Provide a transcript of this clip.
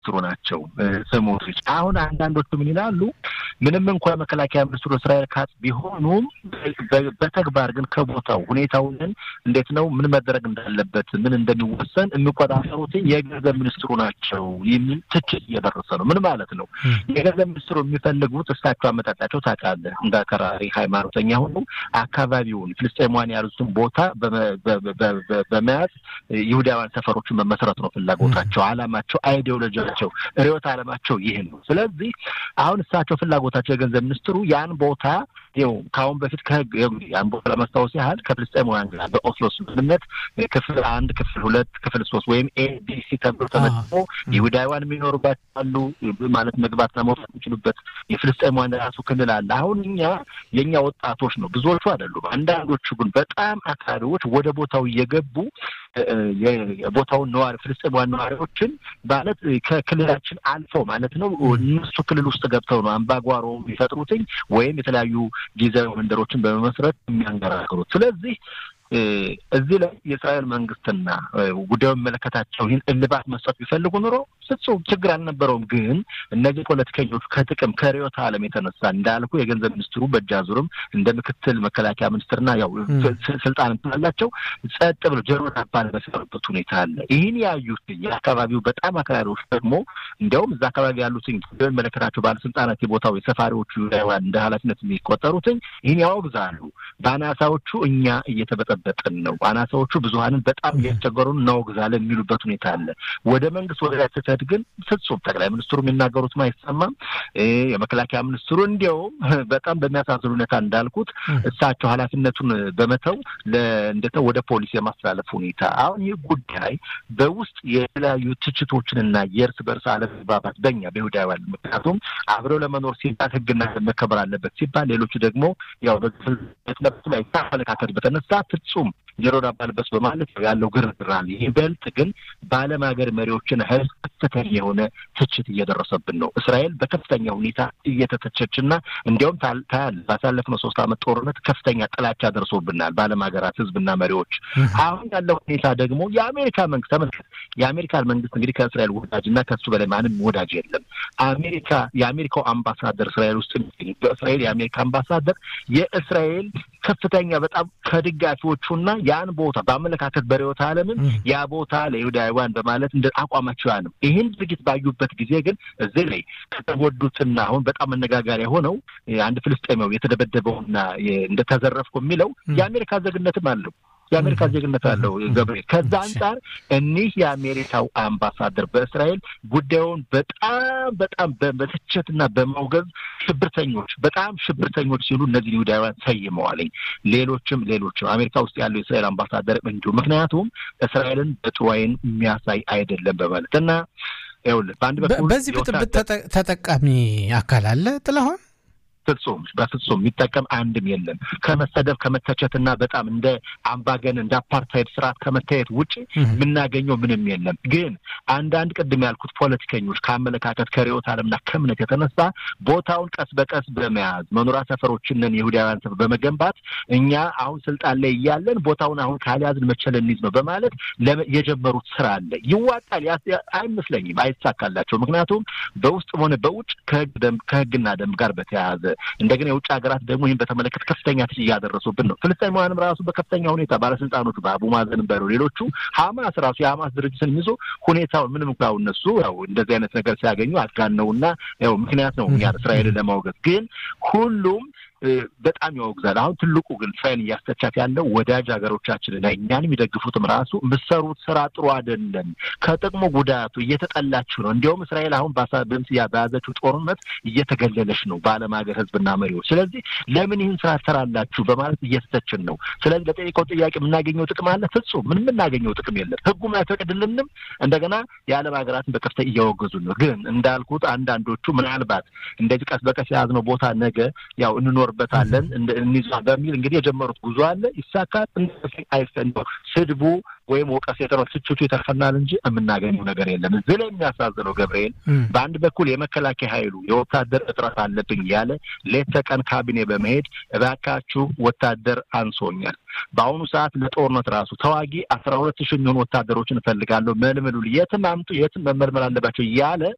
ሚኒስትሩ ናቸው ስሞትሪች። አሁን አንዳንዶቹ ምን ይላሉ? ምንም እንኳ የመከላከያ ሚኒስትሩ እስራኤል ካትዝ ቢሆኑም በተግባር ግን ከቦታው ሁኔታውን እንዴት ነው ምን መደረግ እንዳለበት ምን እንደሚወሰን የሚቆጣጠሩት የገንዘብ ሚኒስትሩ ናቸው የሚል ትችት እየደረሰ ነው። ምን ማለት ነው? የገንዘብ ሚኒስትሩ የሚፈልጉት እሳቸው አመጣጣቸው ታውቃለህ፣ እንደ አከራሪ ሃይማኖተኛ ሆኑ አካባቢውን ፍልስጤማውያን ያሉትን ቦታ በመያዝ ይሁዳውያን ሰፈሮችን መመስረት ነው ፍላጎታቸው፣ አላማቸው፣ አይዲዮሎጂያቸው፣ ርዕዮተ ዓለማቸው ይህ ነው። ስለዚህ አሁን እሳቸው ፍላጎታቸው የገንዘብ ሚኒስትሩ ያን ቦታ ይኸው ከአሁን በፊት ከህግ ያን ቦታ ለማስታወስ ያህል ከፍልስጤማውያን ጋር በኦስሎ ስምምነት ክፍል አንድ፣ ክፍል ሁለት፣ ክፍል ሶስት ወይም ኤቢሲ ተብሎ ተመድቦ ይሁዳውያን የሚኖሩባቸው አሉ ማለት መግባትና መውጣት የሚችሉበት የፍልስጤማውያን ራሱ ክልል አለ። አሁን እኛ የእኛ ወጣቶች ነው ብዙዎቹ አይደሉም። አንዳንዶቹ ግን በጣም አክራሪዎች ወደ ቦታው እየገቡ የቦታውን ነዋሪ ፍልስጤማውያን ነዋሪዎችን ማለት ከክልላችን አልፈው ማለት ነው እነሱ ክልል ውስጥ ገብተው ነው አምባጓሮ የሚፈጥሩትኝ ወይም የተለያዩ ጊዜያዊ መንደሮችን በመመስረት የሚያንገራግሩት። ስለዚህ እዚህ ላይ የእስራኤል መንግስትና ጉዳዩ የሚመለከታቸው ይህን እልባት መስጠት ቢፈልጉ ኑሮ ፍጹም ችግር አልነበረውም። ግን እነዚህ ፖለቲከኞች ከጥቅም ከርዕዮተ ዓለም የተነሳ እንዳልኩ የገንዘብ ሚኒስትሩ በእጅ አዙርም እንደ ምክትል መከላከያ ሚኒስትርና ያው ስልጣን ስላላቸው ጸጥ ብለው ጆሮ ዳባ በሰሩበት ሁኔታ አለ። ይህን ያዩት የአካባቢው በጣም አክራሪዎች ደግሞ እንዲያውም እዛ አካባቢ ያሉትኝ የሚመለከታቸው ባለስልጣናት የቦታው የሰፋሪዎቹ ይሁዳውያን እንደ ኃላፊነት የሚቆጠሩትኝ ይህን ያወግዛሉ። በአናሳዎቹ እኛ እየተበጠ በጥን ነው አናሳዎቹ ብዙሀንን በጣም እያስቸገሩን እናወግዛለን የሚሉበት ሁኔታ አለ። ወደ መንግስት ወደ ላይ ስትሄድ ግን ፍጹም ጠቅላይ ሚኒስትሩ የሚናገሩትም አይሰማም። የመከላከያ ሚኒስትሩ እንዲያውም በጣም በሚያሳዝን ሁኔታ እንዳልኩት እሳቸው ኃላፊነቱን በመተው እንደተው ወደ ፖሊስ የማስተላለፍ ሁኔታ አሁን ይህ ጉዳይ በውስጥ የተለያዩ ትችቶችንና የእርስ በርስ አለመግባባት በኛ በይሁዳውያን ምክንያቱም አብረው ለመኖር ሲባል ህግና መከበር አለበት ሲባል ሌሎቹ ደግሞ ያው በለብቱ ላይ አመለካከት በተነሳ ፍጹም ጆሮ ዳባ ልበስ በማለት ያለው ግርግር አለ። ይበልጥ ግን በዓለም ሀገር መሪዎችን ህዝብ ከፍተኛ የሆነ ትችት እየደረሰብን ነው። እስራኤል በከፍተኛ ሁኔታ እየተተቸችና እንዲያውም ታያለህ ባሳለፍነው ሶስት ዓመት ጦርነት ከፍተኛ ጥላቻ ደርሶብናል በዓለም ሀገራት ህዝብና መሪዎች። አሁን ያለው ሁኔታ ደግሞ የአሜሪካ መንግስት ተመልከት። የአሜሪካን መንግስት እንግዲህ ከእስራኤል ወዳጅ እና ከሱ በላይ ማንም ወዳጅ የለም። አሜሪካ የአሜሪካው አምባሳደር እስራኤል ውስጥ በእስራኤል የአሜሪካ አምባሳደር የእስራኤል ከፍተኛ በጣም ከደጋፊዎቹና ያን ቦታ በአመለካከት በርዕዮተ ዓለምም ያ ቦታ ለይሁዳውያን በማለት እንደ አቋማቸው ያ ነው። ይህን ድርጊት ባዩበት ጊዜ ግን እዚህ ላይ ከተጎዱትና አሁን በጣም መነጋገሪያ ሆነው አንድ ፍልስጤማዊ የተደበደበውና እንደተዘረፍኩ የሚለው የአሜሪካ ዜግነትም አለው የአሜሪካ ዜግነት አለው ገብርኤል። ከዛ አንጻር እኒህ የአሜሪካው አምባሳደር በእስራኤል ጉዳዩን በጣም በጣም በመተቸትና በማውገዝ ሽብርተኞች፣ በጣም ሽብርተኞች ሲሉ እነዚህ ይሁዳውያን ሰይመዋለኝ። ሌሎችም ሌሎችም አሜሪካ ውስጥ ያለው የእስራኤል አምባሳደር እንዲሁ ምክንያቱም እስራኤልን በጥሩ ዓይን የሚያሳይ አይደለም በማለት እና ይኸውልህ በአንድ በኩል በዚህ ብጥብጥ ተጠቃሚ አካል አለ ጥላሁን ፍጹም በፍጹም የሚጠቀም አንድም የለም። ከመሰደብ ከመተቸትና በጣም እንደ አምባገን እንደ አፓርታይድ ስርዓት ከመታየት ውጭ የምናገኘው ምንም የለም። ግን አንዳንድ ቅድም ያልኩት ፖለቲከኞች ከአመለካከት ከርዕዮተ ዓለምና ከእምነት የተነሳ ቦታውን ቀስ በቀስ በመያዝ መኖሪያ ሰፈሮችንን የይሁዳውያን ሰፈር በመገንባት እኛ አሁን ስልጣን ላይ እያለን ቦታውን አሁን ካልያዝን መቼ ልንይዝ ነው በማለት የጀመሩት ስራ አለ። ይዋጣል አይመስለኝም፣ አይሳካላቸው። ምክንያቱም በውስጥም ሆነ በውጭ ከህግና ደንብ ጋር በተያያዘ እንደገና የውጭ ሀገራት ደግሞ ይህን በተመለከተ ከፍተኛ ትች እያደረሱብን ነው። ፍልስጤማውያንም ራሱ በከፍተኛ ሁኔታ ባለስልጣኖቹ በአቡ ማዘን በሩ ሌሎቹ ሀማስ ራሱ የሀማስ ድርጅትን ይዞ ሁኔታውን ምንም እንኳ እነሱ ያው እንደዚህ አይነት ነገር ሲያገኙ አጋነውና ያው ምክንያት ነው እኛ እስራኤልን ለማውገዝ ግን ሁሉም በጣም ያወግዛል። አሁን ትልቁ ግን እስራኤል እያስተቻት ያለው ወዳጅ ሀገሮቻችንና እኛን የሚደግፉትም ራሱ የምትሰሩት ስራ ጥሩ አይደለም፣ ከጥቅሙ ጉዳቱ እየተጠላችሁ ነው። እንዲያውም እስራኤል አሁን በያዘችው ጦርነት እየተገለለች ነው በዓለም ሀገር ህዝብና መሪዎች። ስለዚህ ለምን ይህን ስራ ትሰራላችሁ በማለት እየተተችን ነው። ስለዚህ ለጠየቀው ጥያቄ የምናገኘው ጥቅም አለ? ፍጹም ምን የምናገኘው ጥቅም የለም። ህጉም አይፈቅድልንም። እንደገና የዓለም ሀገራትን በከፍተ እያወገዙ ነው። ግን እንዳልኩት አንዳንዶቹ ምናልባት እንደዚህ ቀስ በቀስ የያዝነው ቦታ ነገ ያው እንኖርበታለን እንይዟ በሚል እንግዲህ የጀመሩት ጉዞ አለ። ይሳካል አይፈንደው ስድቡ ወይም ወቀስ የተረ ትችቱ ይተርፈናል እንጂ የምናገኘው ነገር የለም። እዚህ ላይ የሚያሳዝነው ገብርኤል በአንድ በኩል የመከላከያ ኃይሉ የወታደር እጥረት አለብኝ ያለ ሌት ተቀን ካቢኔ በመሄድ እባካችሁ ወታደር አንሶኛል፣ በአሁኑ ሰዓት ለጦርነት ራሱ ተዋጊ አስራ ሁለት ሺህ የሚሆኑ ወታደሮችን እፈልጋለሁ፣ መልምሉ፣ የትም አምጡ፣ የትም መመልመል አለባቸው እያለ